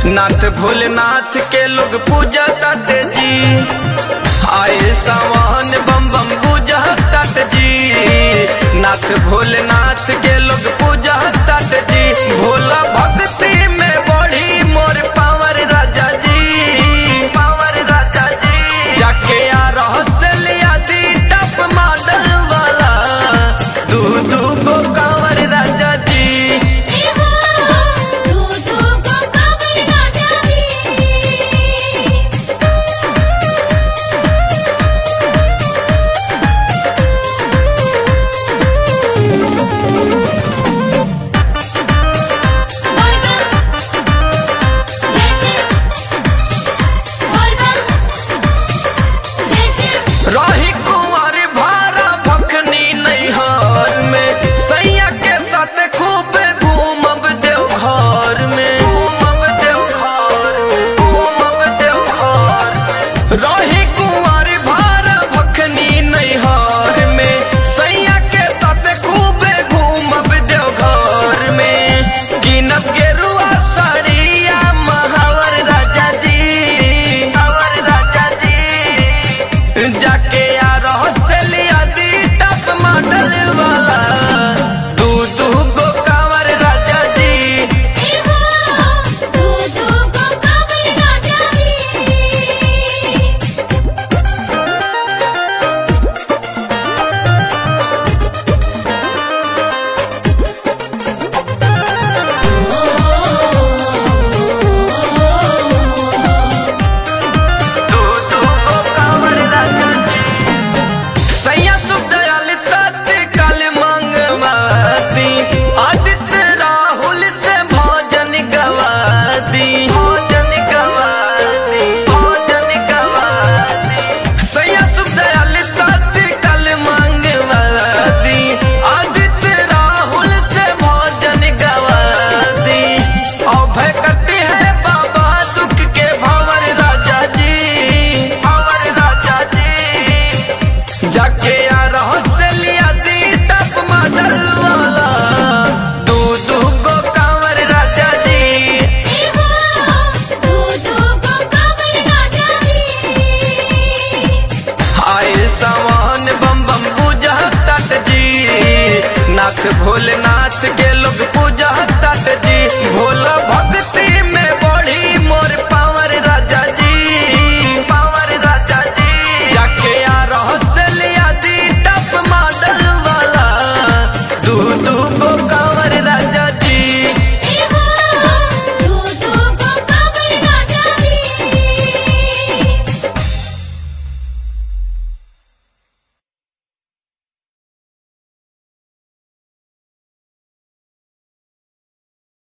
नाथ भोलेनाथ के लोग पूजा तट जी आए सावन बम बम पूजा तट जी नाथ भोलेनाथ के लोग पूजा तट जी भोला भक्ति में बढ़ी मोर पावर राजा जी पावर राजा जी जाके आ रहस्या दी टप मॉडल वाला दू दू गो कांवर राजा जी तू तू को काबर राजा जी रही कुंवर भारा भखनी नैहर में सैया के साथ खूब घूमब देवघर में घूमब देवघर घूमब देवघर रही कुंवर भारा भखनी नैहर में सैया के साथ खूब घूमब देवघर में गिनब गेरुआ साड़िया महावर राजा जी महावर राजा जी जाके आ रहस्या दी टप मॉडल वाला दू दू गो कांवर राजा जी दू दू गो कांवर राजा जी सैया सुख दयाल सत्य काल मंगवाती आदित्य राहुल से भोजन गवादी भोजन गवादी भोजन गवादी सैया सुख दयाल सत्य काल मंगवाती आदित्य राहुल से भोजन गवादी अभय कटी है बाबा दुख के भंवर राजा जी भंवर राजा जी जाके आ रहस्या दी टप मॉडल वाला दू दू गो कांवर राजा जी आए सावन बम बम पूजा तट जी नाथ भोलेनाथ